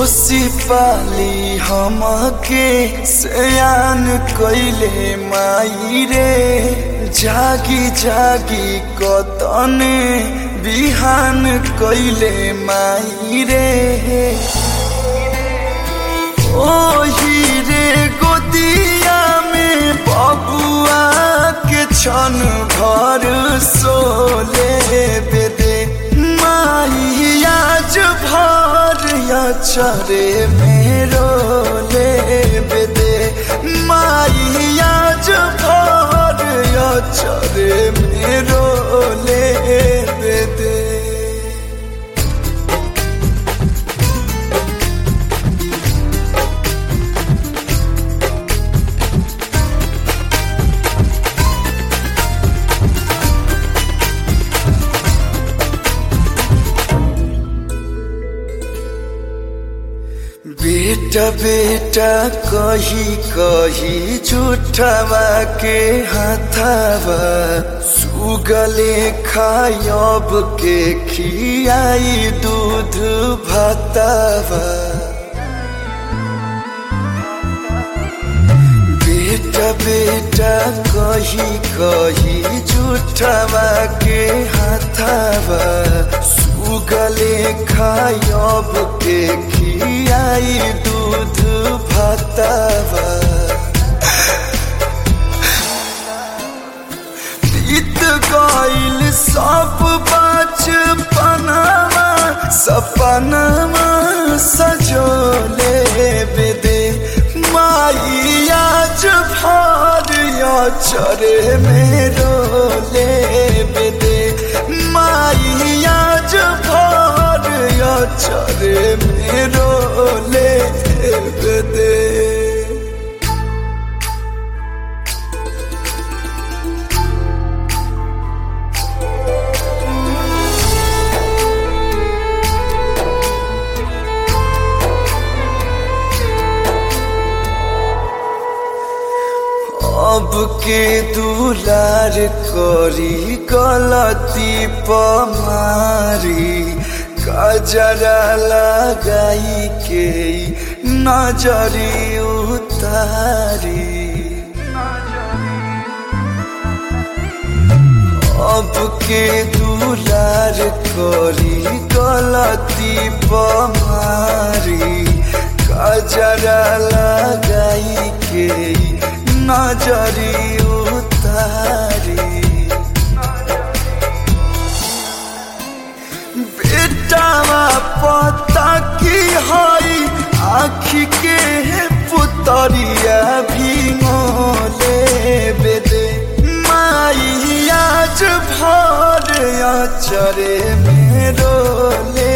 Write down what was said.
पोसी पाली हमके सयान कैले माई रे जागी जागी कतने बिहान कैले माई रे ओही रे गोदिया में बबुआ के छन भर सोले बेदे माई आज भर चरे मेरो ले बेदे माई आज भर चरे मेरो ले बेदे बेटा बेटा कही कही झूठवा के हाथावा सुगले खायब के खियाई दूध भातावा बेटा बेटा कही कही झूठवा के हाथावा सुगले खायब के खियाई दूध भातावा बीत गईल सब बचपनवा सपनवा सजोले बेदे माई आज भर चरे मेरो ले बेदे माई आज भर चरे मेरो ले बेदे अब के दुलार करी गलती पमारी कजरा लगाई के नजरी उतारी अब के दुलार करी गलती पमारी कजरा लगाई के नजरी उतारी बेटावा पता की हई आखी के पुतरिया भी मोले बेदे माई आज भर चरे मेरो ले